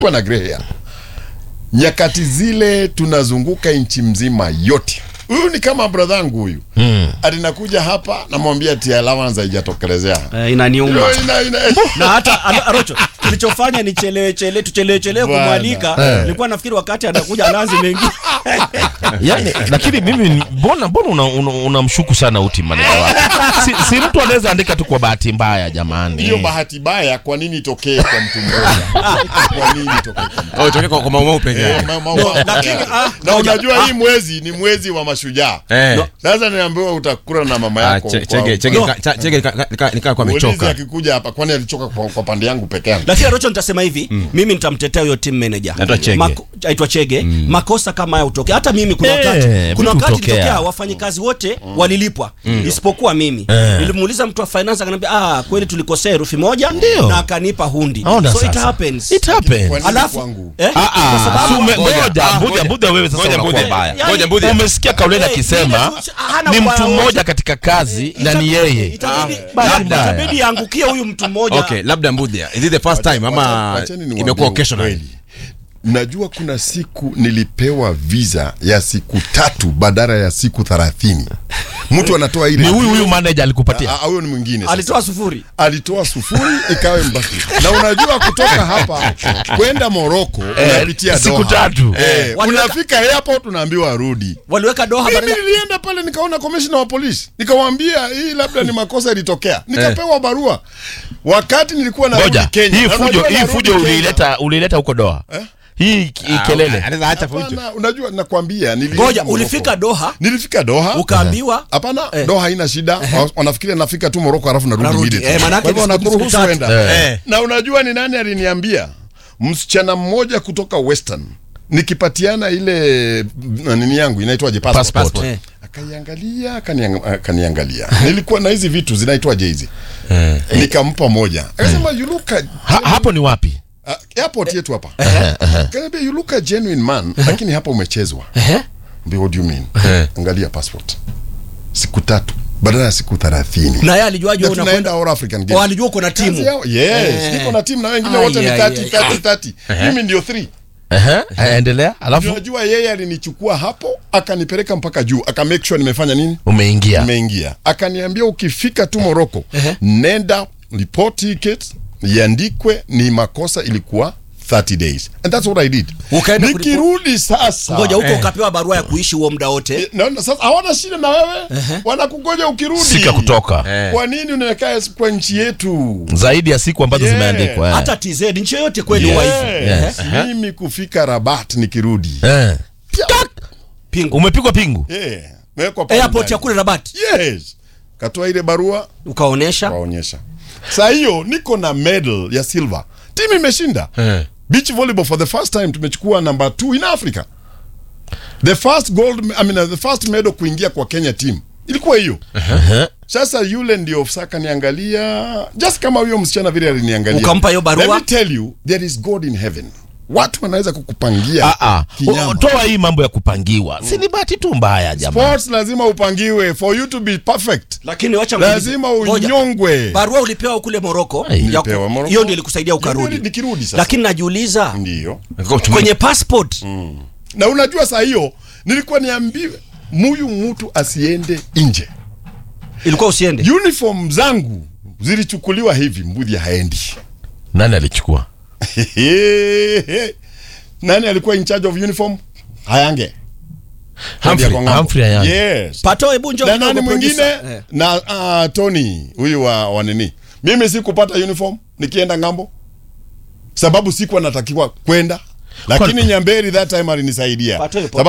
kwa na grey hair. Nyakati zile tunazunguka nchi mzima yote. Huyu ni kama bradhangu huyu mm. Alinakuja hapa namwambia tia allowance haijatokelezea Eh, inaniuma Ilo ina, ina, na hata Aro- Arocho kilichofanya ni chelewe chelewe tuchelewe chelewe Bwana. kumwalika Eh. nilikuwa nafikiri wakati anakuja anaanza mengi yani, lakini mimi mbona mbona unamshuku una, unamshuku sana uti maneno wake si, si mtu anaweza andika tu kwa bahati mbaya jamani hiyo bahati baya kwa nini itokee kwa mtu mmoja? Kwa nini itokee kwa mtu Oh, itokee kwa, kwa maumau peke Eh, yake. ma- ma- ma- lakini, ah, na ngoja. unajua hii mwezi ni mwezi wa mashujaa Eh. sasa niambiwa utakula na mama Ah, yako che- kwa- chege chege No. ka- cha- chege ka- ka- ka- nikaa kwa Muulize amechoka. akikuja hapa kwani alichoka kwa, kwa pande yangu peke yangu lakini Arocho nitasema hivi mimi nitamtetea huyo team manager Anaitwa Chege. Mako- aitwa Chege makosa kama haya utokea hata mimi kuna Eh, wakati vitu kuna wakati hutokea. ilitokea wafanyikazi wote walilipwa isipokuwa mimi nilimuuliza mtu wa finance akaniambia ah kweli tulikosea herufi moja Ndio. na akanipa hundi Ona so it sasa. happens It happens. Kwa nini alafu kwangu? eh, Ah, ah, kwa sababu si ume- Ngoja, ngoja, ah, Mbudha, ngoja. Mbudha wewe sasa Ngoja, unakuwa Mbudha. mbaya. Yani- Ngoja, Mbudha. umesikia Kauleni Eh, akisema ile- hana ni ubaya mtu wowote. mmoja katika kazi na ni yeye itabidi bahati mbaya. itabidi aangukie huyu mtu mmoja Okay, labda Mbudhia. Is it the first time ama Wacheni niwaambie imekuwa occasional? ukweli. Najua kuna siku nilipewa visa ya siku tatu badala ya siku thelathini. Mtu anatoa ile ni huyu huyu manager alikupatia Ah, ah, huyo ni mwingine sasa. alitoa sufuri alitoa sufuri ikawe mbaki na unajua kutoka hapa kwenda Moroko unapitia siku Doha. tatu. eh, Waliweka- unafika airport unaambiwa arudi waliweka doha mimi badala nilienda pale nikaona commissioner wa polisi nikamwambia hii labda ni makosa ilitokea nikapewa barua wakati nilikuwa narudi ngoja Kenya hii Na fujo unajua hii narudi fujo Kenya. uliileta uliileta huko doa hii hii Ah, kelele anaweza acha fujo. Hapana, unajua nakwambia nilienda ngoja Morocco. ulifika doha nilifika Doha ukaambiwa Hapana, Eh. Doha haina shida. Wa- Wanafikiria nafika tu Moroko alafu narudi Narudi. immediately. Eh, manake Kwa hivyo ni siku- wanakuruhusu siku tatu. enda. Eh. Na unajua ni nani aliniambia? Msichana mmoja kutoka Western nikipatiana ile mm, nini yangu inaitwaje passport. Passport. Eh. Akaiangalia akaniang- akaniangalia. Nilikuwa na hizi vitu zinaitwaje hizi? Nikampa moja. Akasema you look a, ha, hapo ni wapi uh, airport yetu hapa. Akaniambia you look a genuine man lakini hapa umechezwa. Mbia, what do you mean? Angalia passport. Siku tatu badala ya siku 30. na yeye alijuaje Na wewe tunaenda unakwenda All African Oh, Games. alijua uko na Kazi timu yao- Yes, Eh. niko na timu na wengine Ai, wote ni ai, 30 ai. 30 30. Mimi ndio 3. Ehe, endelea alafu Unajua yeye alinichukua hapo akanipeleka mpaka juu, aka make sure nimefanya nini? umeingia Nimeingia. Akaniambia ukifika tu Morocco, nenda report ticket, iandikwe ni makosa ilikuwa 30 days. And that's what I did. Ukaenda Nikirudi sasa. ngoja huko Eh. ukapewa barua ya kuishi huo muda wote Eh, naona sasa hawana shida na wewe. Wanakugoja ukirudi. sika kutoka Eh. Kwa nini unakaa kwa nchi yetu? zaidi ya siku ambazo Yeah. zimeandikwa eh. hata TZ nchi yoyote kweli huwa hivyo Yes. Mimi kufika Rabat nikirudi. Eh. pingu umepigwa pingu Yeah. Mewekwa pale airport ndani. ya kule Rabat Yes. Katoa ile barua ukaonesha kaonyesha. Saa hiyo niko na medal ya silver. Timu imeshinda. Eh. Beach volleyball for the first time tumechukua number 2 in Africa. The first gold I mean the first medal kuingia kwa Kenya team. Ilikuwa hiyo. Sasa yule ndio saka niangalia just kama huyo msichana vile aliniangalia. Ukampa hiyo barua? Let me tell you there is God in heaven. Watu wanaweza kukupangia Ah, ah. kinyama. O- toa hii mambo ya kupangiwa si ni bahati tu mbaya jamaa Sports lazima upangiwe for you to be perfect. lakini wacha Lazima ngoja. unyongwe. barua ulipewa kule Moroko Ai. ya ku- Nilipewa Morocco. hiyo ndio ilikusaidia Nikirudi- ukarudi nikirudi sasa. lakini najiuliza Ndio. kwenye passport Na unajua saa hiyo nilikuwa niambiwe muyu mtu asiende nje. ilikuwa usiende Uniform zangu zilichukuliwa hivi, mbudhi haendi. nani alichukua Nani alikuwa in charge of uniform? Hayange. Humphrey- Kwa ng'ambo. Humphrey Hayange. Yes. pato hebu njoo Na kidogo, nani mwingine? producer. Eh. Na uh, Tony huyu wa, wa nini? Mimi sikupata uniform nikienda ng'ambo. Sababu sikuwa natakiwa kwenda. Lakini Kwani- Nyamberi that time alinisaidia. Pato yupo. Sababu